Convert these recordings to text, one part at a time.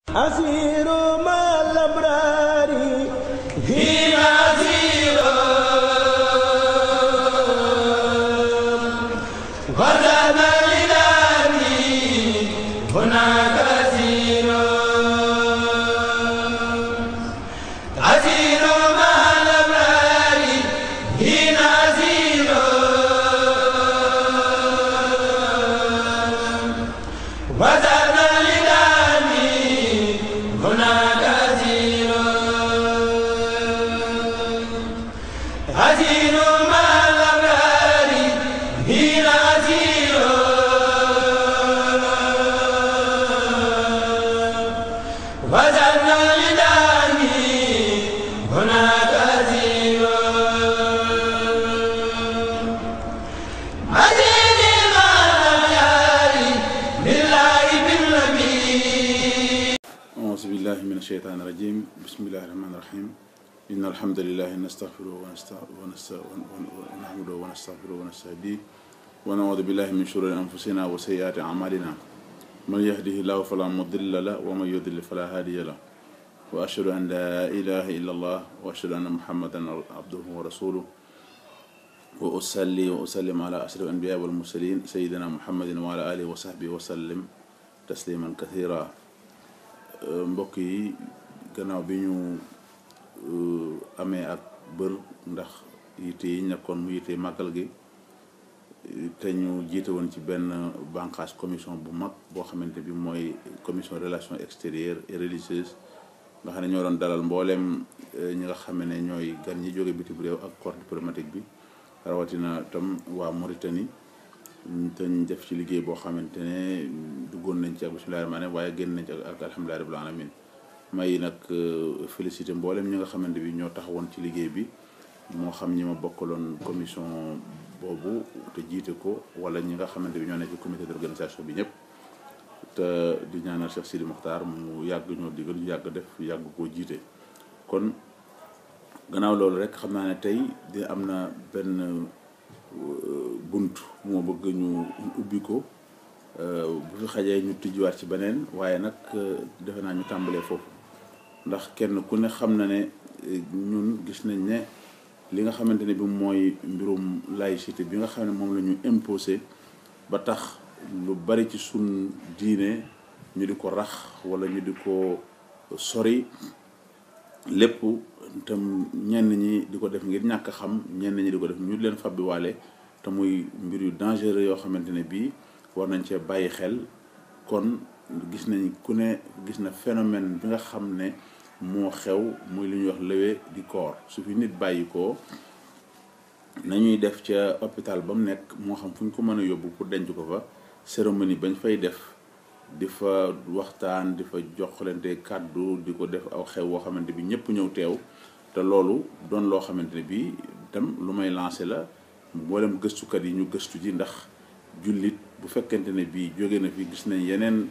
أسير مع الأبرار هنا أسير غدا لداني هناك أسير أسير مع الأبرار هنا أسير غدا لداني هناك أسير أسير مع الأبرار هنا أسير وزن لداني هناك أسير أسير مع الأبرار لله بالنبي أعوذ بالله من الشيطان الرجيم بسم الله الرحمن الرحيم إن الحمد لله نستغفره ونست- ونست- ون- ون- ونحمده ونستغفره ونستهديه ونعوذ بالله من شرور أنفسنا وسيئات أعمالنا من يهده الله فلا مضل له ومن يضلل فلا هادي له وأشهد أن لا إله إلا الله وأشهد أن محمدا عبده ورسوله وأصلي وأسلم على أشرف الأنبياء والمرسلين سيدنا محمد وعلى آله وصحبه وسلم تسليما كثيرا mbokk yi gannaaw bi ñu euh, amee ak bër ndax yitte yi nekkoon mu yitte màggal gi te ñu jiite woon ci benn bànqaas commission bu mag boo xamante bi mooy commission relations extérieures et religieuses nga xam ne ñoo doon dalal mbooleem euh, ñi nga xam ne ñooy gan ñi jóge bitim réew ak corps diplomatique bi rawatina tam waa Mauritanie te ñu def ci liggéey boo xamante ne duggoon nañ ci ak bismillahi rahmaani waaye génn nañ ci ak ak alhamdulillahi rabbil alamin may nag félicité mboolem ñi nga xamante bi ñoo taxawoon ci liggéey bi moo xam ñi ma bokkaloon commission boobu te jiite ko wala ñi nga xamante bi ñoo nekk ci comité d'organisation bi ñëpp te di ñaanal Cheikh Sidi Mokhtar mu yàgg ñoo digal ñu yàgg def yàgg koo jiite kon gannaaw loolu rek xam naa ne tey di am na benn bunt bu ma bëgg ñu ubbi ko bu fi xajee ñu tijjiwaat ci beneen waaye nag defe naa ñu tàmbalee foofu ndax kenn ku ne xam na ne ñun gis nañ ne li nga xamante ne bi mooy mbirum laïcité bi nga xam ne moom la ñu imposé ba tax lu bari ci sun diine ñu di ko rax wala ñu di ko sori lépp tam ñenn ñi di ko def ngir ñàkk a xam ñenn ñi di ko def ñu leen fabbi waale te muy mbir yu dangereux yoo xamante ne bii war nañ cee bàyyi xel kon gis nañ ku ne gis na phénomène bi nga xam ne moo xew muy lu ñuy wax levée du corps su fi nit bàyyi ko nañuy def ca hôpital ba mu nekk moo xam fu ñu ko mën a yóbbu pour denc ko fa cérémonie bañ fay def di fa waxtaan di fa joxlante kàddu di ko def aw xew woo xamante bi ñëpp ñëw teew te loolu doon loo xamante ne bi itam lu may lancé la mboolem gëstukat yi ñu gëstu ji ndax jullit bu fekkente ne bii jóge na fi gis nañ yeneen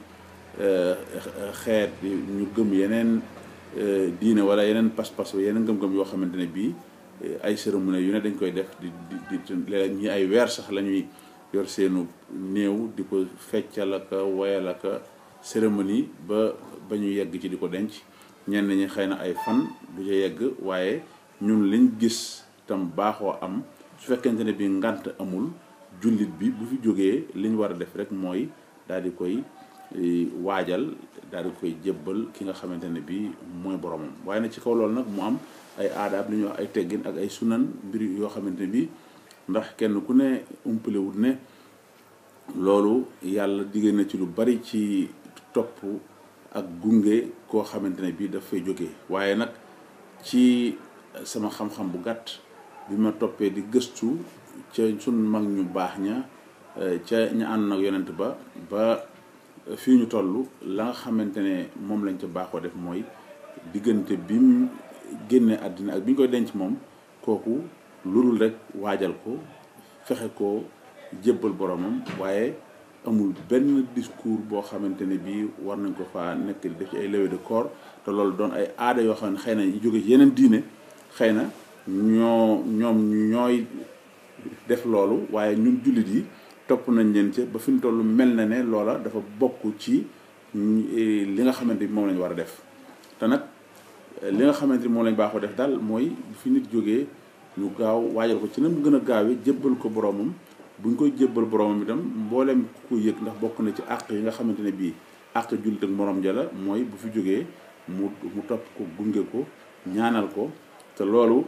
xeet ñu gëm yeneen diine wala yeneen pas-pas yeneen gëm-gëm yoo xamante ne bii ay cérémonie yu ne dañ koy def di di di léeg ñi ay weer sax la ñuy yor seenu néew di ko feccal aka woyal aka cérémonie ba ba ñu yegg ci di ko denc ñenn ñi xëy na ay fan du ca yegg waaye ñun liñ gis tam baaxoo am su fekkente ne bi ngant amul jullit bi bu fi jógee li ñu war a def rek mooy daal di koy waajal daal di koy jébbal ki nga xamante ne bi mooy boromam waaye nag ci kaw loolu nag mu am ay aadaab li ñuy wax ay teggin ak ay sunan mbir yoo xamante ne bi ndax kenn ku ne umpalewut ne loolu yàlla digée na ci lu bari ci topp ak gunge koo xamante ne bii daf fay jógee waaye nag ci sama xam-xam bu gàtt bi ma toppee di gëstu ca sun mag ñu baax ña ca ña ànd nag yonent ba ba fii ñu toll la nga xamante ne moom lañ ca baaxoo def mooy diggante bi mu génne àddina ak bi ñu koy denc moom kooku lu dul rek waajal ko fexe ko jébbal boromam waaye amul benn discours boo xamante ne bii war nañ ko faa nekk di def ci ay levée de corps te loolu doon ay aada yoo xam ne xëy na ñu jóge ci yeneen diine xëy na ñoo ñoom ñooy def loolu waaye ñun jullit yi topp nañ leen ca ba fi mu toll mel na ne loola dafa bokk ci li nga xamante ni moom lañ war a def te nag li nga xamante ni moom lañ baaxoo def daal mooy fi nit jógee ñu gaaw waajal ko ci na mu gën a gaawee jébbal ko boromam buñ koy jébbal boromam itam mbooleem ku ko yëg ndax bokk na ci àq yi nga xamante ne bii àq jullit ak morom ja la mooy bu fi jógee mu mu topp ko gunge ko ñaanal ko te loolu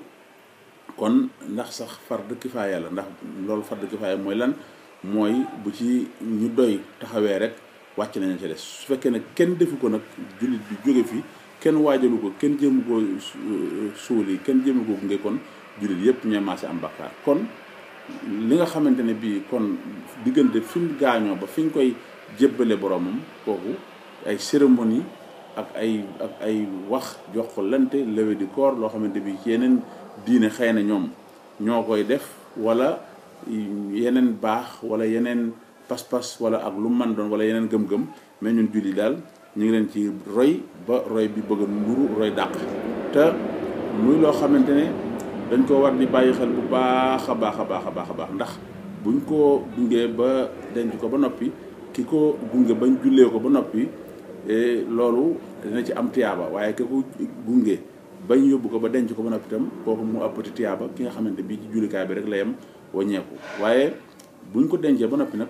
kon ndax sax fardu kifaaya la ndax loolu fardu kifaaya mooy lan mooy bu ci ñu doy taxawee rek wàcc nañu ci des su fekkee ne kenn defu ko nag jullit bi jóge fi kenn waajalu ko kenn jéemu ko suuli kenn jéemu ko gunge kon jullit yëpp ñooy maase am bakkaar kon li nga xamante ne bii kon diggante fi mu gaañoo ba fi ñu koy jébbale boromam kooku ay cérémonie ak ay ak ay wax jox ko lante levée du corps loo xamante bi ci yeneen diine xëy na ñoom ñoo koy def wala yeneen baax wala yeneen pas-pas wala ak lu man doon wala yeneen gëm-gëm mais ñun julli daal ñu ngi leen ci roy ba roy bi bëgg a nduru roy dàq te muy loo xamante ne dañ ko war di bàyyi xel bu baax a baax a baax a baax a baax ndax buñ ko gungee ba denc ko ba noppi ki ko gunge bañ jullee ko ba noppi loolu dina ci am tiyaaba waaye ki ko gunge bañ yóbbu ko ba denc ko ba noppi itam kooku mu ëppati tiyaaba ki nga xamante bii ci jullikaay bi rek la yem waññeeku waaye buñ ko dencee ba noppi nag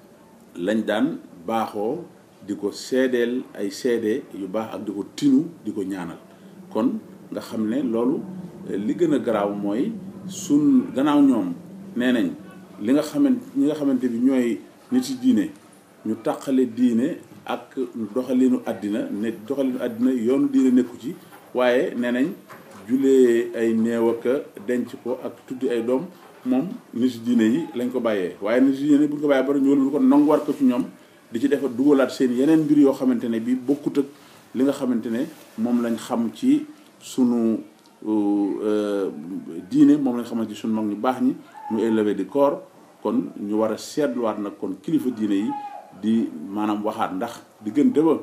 lañ daan baaxoo di ko seedeel ay seede yu baax ak di ko tinu di ko ñaanal kon nga xam ne loolu li gën a garaaw mooy sun gannaaw ñoom nee nañ li nga xamante ñi nga xamante bi ñooy nit yi diine ñu tàqale diine ak doxalinu àddina ne doxalinu àddina yoonu diine nekku ci waaye nee nañ julee ay néew ak denc ko ak tuddi ay doom moom nit diine yi lañ ko bàyyee waaye nit diine bu ñu ko bàyyee bari ñu wëlbati ko nangu war ko ci ñoom di ci defa dugalaat seen yeneen mbir yoo xamante ne bi bokkut ak li nga xamante ne moom lañ xam ci sunu diine moom lañ xamante ci sunu mag ñu baax ñi mu élevé di corps kon ñu war a seetluwaat nag kon kilifa diine yi di maanaam waxaat ndax diggante ba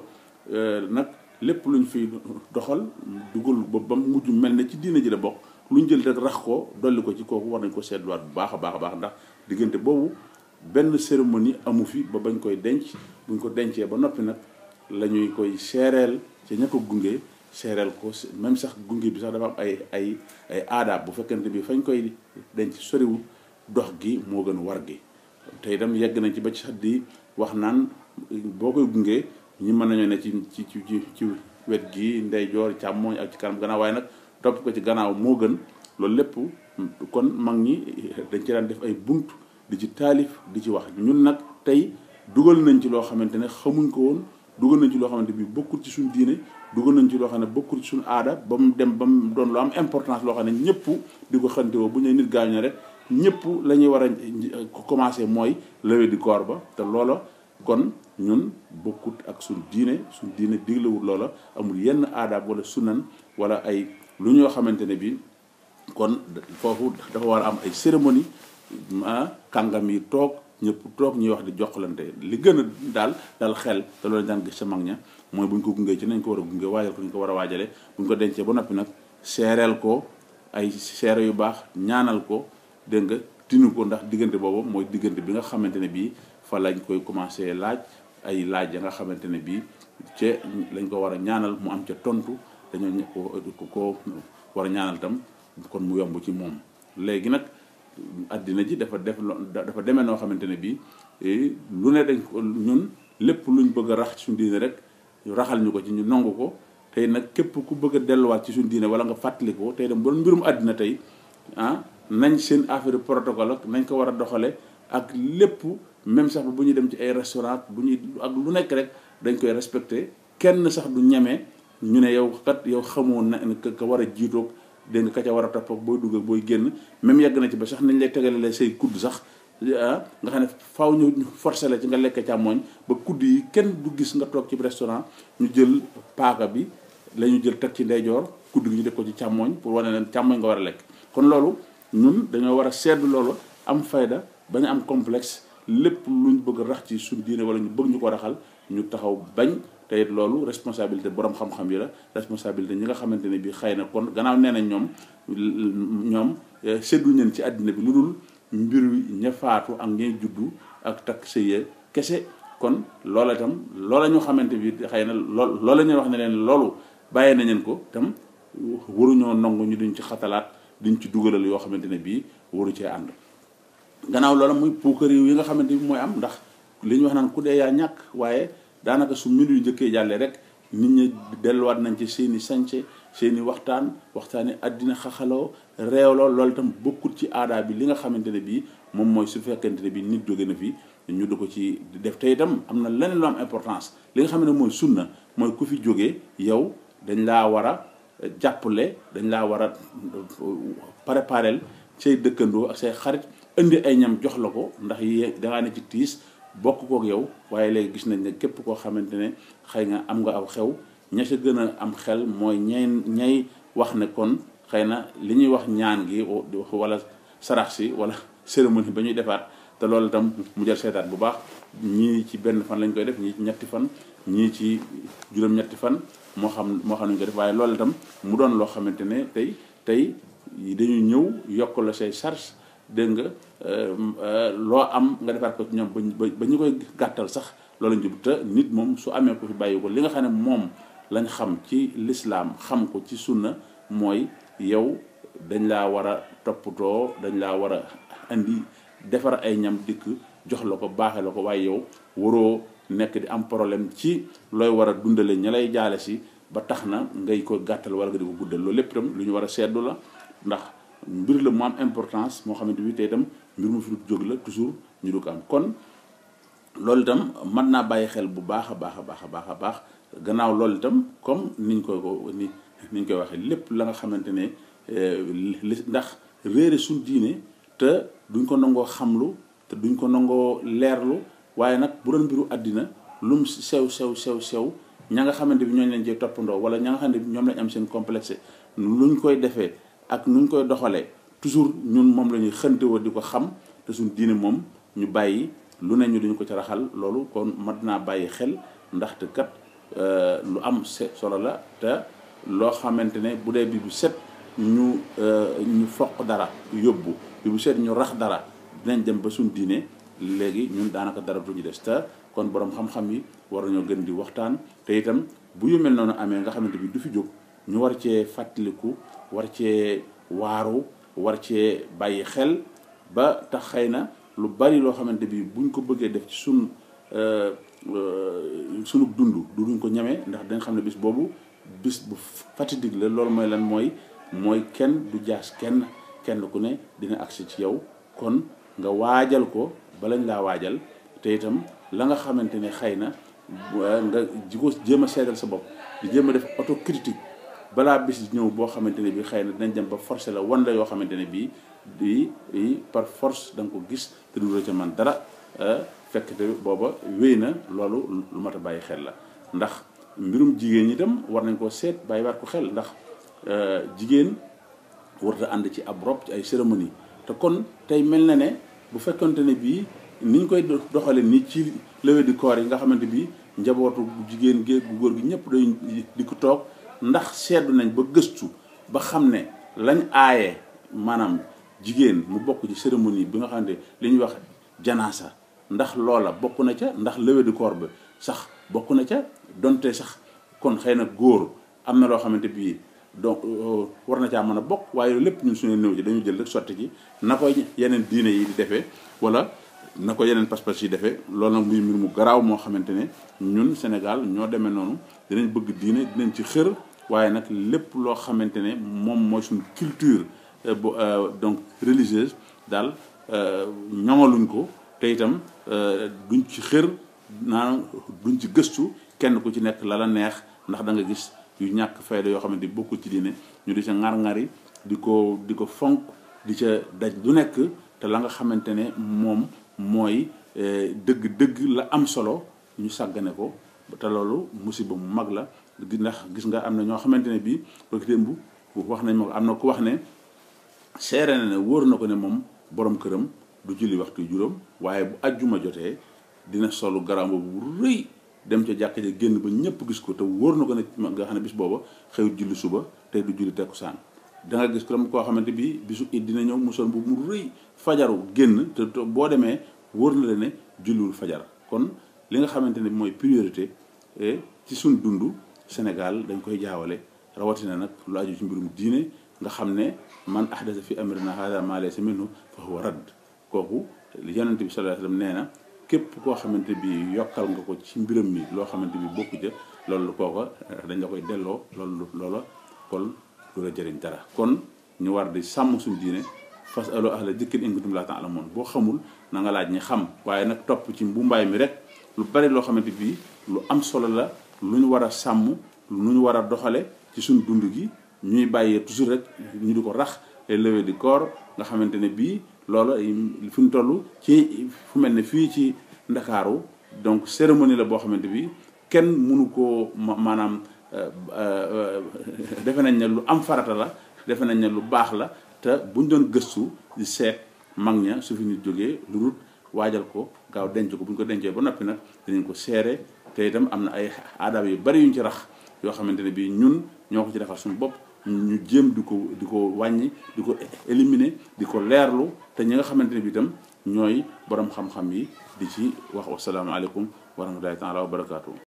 nag lépp luñ fi doxal dugal ba ba mujj mel ne ci diine ji la bokk luñ jël rek rax ko dolli ko ci kooku war nañ ko seetluwaat bu baax a baax a baax ndax diggante boobu benn cérémonie amu fi ba bañ koy denc buñ ko dencee ba noppi nag la ñuy koy seereel ci ña ko gunge seereel ko même sax gunge bi sax dafa am ay ay ay aadaab bu fekkente bi fañ koy denc soriwul dox gi moo gën war gi te itam yegg nañ ci ba ci sax di wax naan boo koy gunge ñi mën nañoo ne ci ci ci ci wet gi ndeyjoor càmmooñ ak ci kanam gannaaw waaye nag topp ko ci gannaaw moo gën loolu lépp kon mag ñi dañ ci daan def ay bunt di ci taalif di ci wax ñun nag tey dugal nañ ci loo xamante ne xamuñ ko woon dugal nañ ci loo xamante bi bokkul ci suñ diine dugal nañ ci loo xam ne bokkul ci suñ aada ba mu dem ba mu doon lu am importance loo xam ne ñëpp di ko xante woo bu ñu nit gaañoo rek ñëpp la ñuy war a commencé mooy levée du corps ba te loola kon ñun bokkut ak suñ diine suñ diine diglewul loola amul yenn aadaab wala sunan wala ay lu ñoo xamante ne bi kon foofu dafa war a am ay cérémonie ah kàngam yi toog ñëpp toog ñuy wax di joxlante li gën a daal dal xel te loolu daan gis sa mag ña mooy bu ñu ko gungee ci nañ ko war a gunge waajal ko ñu ko war a waajale bu ñu ko dencee ba noppi nag seereel ko ay seere yu baax ñaanal ko dégg nga tinu ko ndax diggante boobu mooy diggante bi nga xamante ne bii fa lañ koy commencé laaj ay laaj ya nga xamante ne bii ca lañ ko war a ñaanal mu am ca tontu dañoo ko ko war a ñaanal tam kon mu yomb ci moom léegi nag addina ji dafa def dafa demee noo xamante ne bii lu ne dañ ko ñun lépp luñ bëgg a rax ci suñu diine rek raxal ñu ko ci ñu nangu ko tey nag képp ku bëgg a delluwaat ci suñu diine wala nga fàttali ko tey dem ba mbirum àddina tey ah nañ seen affaire protocole ak nañ ko war a doxale ak lépp même sax bu ñuy dem ci ay restaurant bu ñuy ak lu nekk rek dañ koy respecté kenn sax du ñeme ñu ne yow kat yow xamoo na ka war a jiitoog dégg nga ka ca war a topp ak booy dugg ak booy génn même yegg na ci ba sax nañ lay tegale say kudd sax ah nga xam ne faaw ñu forcé la ci nga lekk càmmooñ ba kudd yi kenn du gis nga toog ci restaurant ñu jël paaka bi la ñu jël teg ci ndeyjoor kudd gi ñu def ko ci càmmooñ pour wane leen càmmooñ nga war a lekk kon loolu ñun dañoo war a seetlu loolu am fayda bañ a am complexe lépp luñ bëgg a rax ci suñ diine wala ñu bëgg ñu ko raxal ñu taxaw bañ te it loolu responsabilité borom xam-xam yi la responsabilité ñi nga xamante ne bii xëy na kon gannaaw nee nañ ñoom ñoom sedduñ leen ci àddina bi lu dul mbir ña faatu ak ñay juddu ak takk sëye kese kon loola itam loola ñu xamante bi xëy na lool loola ñuy wax ne leen loolu bàyyee nañ leen ko tam waruñoo nangu ñu duñ ci xatalaat duñ ci dugalal yoo xamante ne bii waru cee ànd gannaaw loola muy puukar yi nga xamante bi mooy am ndax li ñu wax naan ku dee yaa ñàkk waaye daanaka su minute yu njëkkee jàllee rek nit ñi delluwaat nañ ci seeni sañce seeni waxtaan waxtaani àddina xaxaloo réewloo loolu itam bokkut ci aadaa bi li nga xamante ne bii moom mooy su fekkente ne bii nit jóge na fi ñu du ko ci def te itam am na leneen lu am importance li nga xam ne mooy sunna mooy ku fi jógee yow dañ laa war a jàppale dañ laa war a préparel say dëkkandoo ak say xarit indi ay ñam jox la ko ndax yi dangaa ne ci tiis bokk kook yow waaye léegi gis nañ ne képp koo xamante ne xëy nga am nga aw xew ña sa gën a am xel mooy ñay ñay wax ne kon xëy na li ñuy wax ñaan gi wala sarax si wala cérémonie ba ñuy defaat te loolu itam mu jël seetaat bu baax ñii ci benn fan lañ koy def ñii ci ñetti fan ñii ci juróom-ñetti fan moo xam moo xam nañ ko def waaye loolu itam mu doon loo xamante ne tey tey dañuy ñëw yokk la say charge dégg nga loo am nga defaat ko ci ñoom ba ba ñu koy gàttal sax loolu lañ jub te nit moom su amee ko fi bàyyi ko li nga xam ne moom lañ xam ci lislaam xam ko ci sunna mooy yow dañ laa war a toppatoo dañ laa war a andi defar ay ñam dikk jox la ko baaxee la ko waaye yow waroo nekk di am problème ci looy war a dundale ña lay jaale si ba tax na ngay ko gàttal wala nga di ko guddal loolu lépp itam lu ñu war a seddu la ndax mbir la mu am importance moo xamante bi te itam mbir mu fi du jóg la toujours ñu du ko am kon loolu itam mën naa bàyyi xel bu baax a baax a baax a baax a baax gannaaw loolu itam comme niñ koy ko ni niñ koy waxee lépp la nga xamante ne li ndax réere suñ diine te duñ ko nangoo xamlu te duñ ko nangoo leerlu waaye nag bu doon mbiru àddina lum sew sew sew sew ña nga xamante bi ñooñu leen cee toppandoo wala ña nga xamante bi ñoom lañ am seen complexe luñ koy defee ak nuñ koy doxalee toujours ñun moom la ñuy xëntewoo di ko xam te suñ diine moom ñu bàyyi lu ne ñu duñu ko ci raxal loolu kon mat naa bàyyi xel ndaxte kat lu am solo la te loo xamante ne bu dee bi bu set ñu ñu foq dara yóbbu bi bu set ñu rax dara dinañ dem ba suñ diine léegi ñun daanaka dara du ñu des te kon borom xam-xam yi war nañoo gën di waxtaan te itam bu yu mel noonu amee nga xamante bi du fi jóg ñu war cee fàttaliku war cee waaru war cee bàyyi xel ba tax xëy na lu bari loo xamante bi buñ ko bëggee def ci sun sunu dund du duñ ko ñemee ndax dañ xam ne bis boobu bis bu fatidique la loolu mooy lan mooy mooy kenn du jaas kenn kenn ku ne dina agsi ci yow kon nga waajal ko balañ laa waajal te itam la nga xamante ne xëy na nga ji ko jéem a seedal sa bopp di jéem a def autocritique balaa bis ñëw boo xamante ne bii xëy na dinañ dem ba forcé la wan la yoo xamante ne bii di par force da nga ko gis te du ca man dara fekk te booba wéy na loolu lu mat a bàyyi xel la ndax mbirum jigéen ñi itam war nañ koo seet bàyyi waat ko xel ndax jigéen warta ànd ci ab rob ci ay cérémonie te kon tey mel na ne bu fekkonte ne bii niñ koy doxale ni ci levée du corps yi nga xamante bi njabootu bu jigéen géeg bu góor gi ñëpp dañ di ko toog ndax seetlu nañ ba gëstu ba xam ne lañ aaye maanaam jigéen mu bokk ci cérémonie bi nga xamante li ñuy wax janaasa ndax loola bokk na ca ndax levée du corps bi sax bokk na ca donte sax kon xëy na góor am na loo xamante bii donc war na caa mën a bokk waaye lépp ñun suñu néew ji dañu jël rek sotti ci na ko yeneen diine yi di defee wala na ko yeneen pas-pas yi defee loolu nag muy mbir mu garaaw moo xamante ne ñun Sénégal ñoo demee noonu dinañ bëgg diine dinañ ci xër waaye nag lépp loo xamante ne moom mooy suñu culture bu donc religieuse daal ñoŋaluñ ko te itam duñ ci xër naan duñ ci gëstu kenn ku ci nekk la la neex ndax da nga gis yu ñàkk fayda yoo xamante ni bokkul ci diine ñu di ca ŋar-ŋari di ko di ko fonk di ca daj lu nekk te la nga xamante ne moom mooy dëgg-dëgg la am solo ñu sàggane ko te loolu musiba mu mag la ndax gis nga am na ñoo xamante ne bii bëgg démb wax nañ ma ko am na ku wax ne seere na ne wóor na ko ne moom borom këram du julli waxtu juróom waaye bu ajjuma jotee dina solu garam bu rëy dem ca jàkka ja génn ba ñëpp gis ko te wóor na ko ne nga xam ne bis booba xew julli suba tey du julli tekkusaan da nga gis ko koo xamante bi bisu it dina ñëw mu sol bu mu rëy fajaru génn te boo demee wóor na la ne julliwul fajar kon li nga xamante ne mooy priorité ci suñ dund Sénégal dañ koy jaawale rawatina nag lu aju ci mbirum diine nga xam ne man ahdasa fi amrina hada ma laysa minhu fa huwa radd kooku yonent bi sallallahu alayhi wasallam nee na képp koo xamante bi yokkal nga ko ci mbiram mi loo xamante bi bokku ca loolu kooka dañ la koy delloo loolu loola kon du la jëriñ dara kon ñu war di sàmm suñu diine fas alo ahla dikrin in kuntum laa ta'lamuun boo xamul na nga laaj ñi xam waaye nag topp ci mbumbaay mi rek lu bari loo xamante bi lu am solo la lu ñu war a sàmm lu ñu war a doxale ci suñu dund gi ñuy bàyyee toujours rek ñu di ko rax les levées du corps nga xamante ne bii loolu fi ñu toll ci fu mel ne fii ci ndakaaru donc cérémonie la boo xamante bi kenn mënu koo maanaam defe nañ ne lu am farata la defe nañ ne lu baax la te buñ doon gëstu di seet mag ña su fi nit jógee lu dul waajal ko gaaw denc ko bu ñu ko dencee ba noppi nag dinañ ko seere te itam am na ay aadaab yu bari yuñ ci rax yoo xamante ne bii ñun ñoo ko ci defal suñu bopp ñu jéem di ko di ko wàññi di ko éliminer di ko leerlu te ñi nga xamante ne bii itam ñooy borom xam-xam yi di ci wax wasalaamaaleykum wa rahmatullahi taala wa barakaatu.